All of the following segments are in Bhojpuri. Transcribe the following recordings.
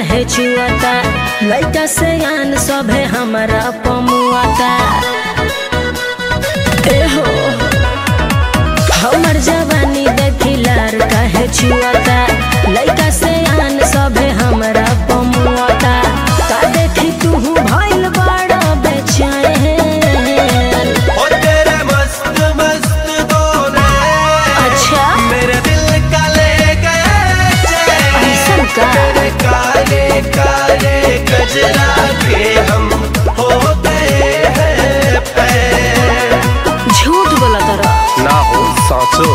काहे छुआता लइका से आन सभे हमरा पमुआता एहो हमर जवानी देखिलार काहे छुआता लइका से आन सभे हमरा पमुआता का देखी तू भइल बड़ा बेचैन ओ तेरे मस्त मस्त दोने अच्छा मेरे दिल का ले गए चैन। ऐसन का? तेरे काले काले गजरा के हम हो गए हैं फैन। झूठ बोला तारा ना हो साचो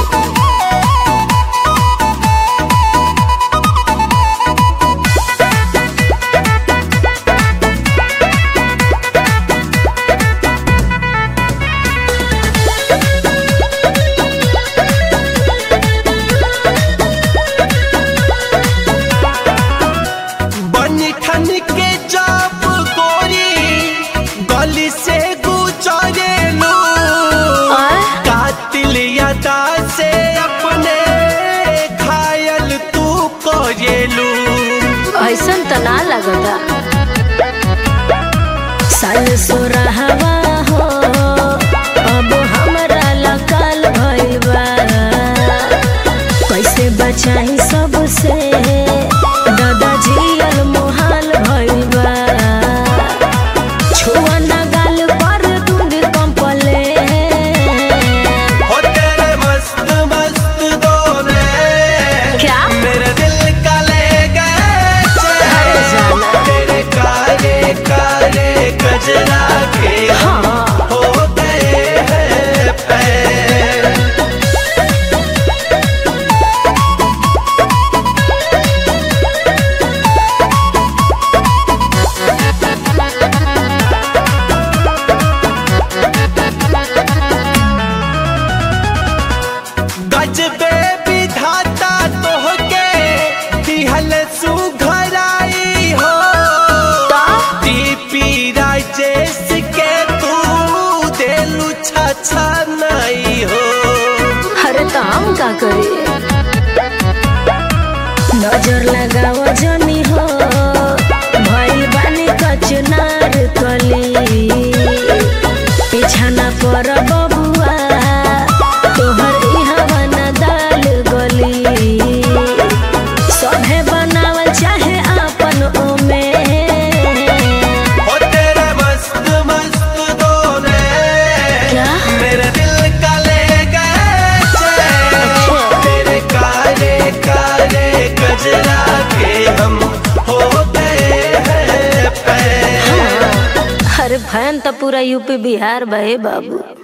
बनी ठन के जाप गोरी गली से गुजरे लो आय? कातिल यादा से अपने घायल तू कोयलू ऐसन त ना लगता साल सोरहवा हो अब हमरा लकाल भइबा कैसे बचाई सबसे दादा जियल मोहाल भइबा छुआ ना गाल पर दूध कंपले हो तेरे मस्त मस्त दोने क्या? मेरे दिल का ले गए अरे चैन। जाना। तेरे काले काले गजरा के हम हाँ हो गए हैं फैन। गजबे विधाता तोहके दिहल सुघराई हो दीपी राजेश के तू देलू छछा नहीं हो अरे तो हम का करी नजर लगाव जनी हो भइल बानी कचनार कली पीछा ना पर बबुआ तोहर इहवा ना दाल गली सभे बनावल चाहे आपन ओमे हो तेरे मस्त मस्त दोने क्या? मेरे दिल का ले गए चैन। अच्छा। तेरे काले काले गजरा के हम हो गए हैं फैन। अरे फैन तो पूरा यूपी बिहार बहे बाबू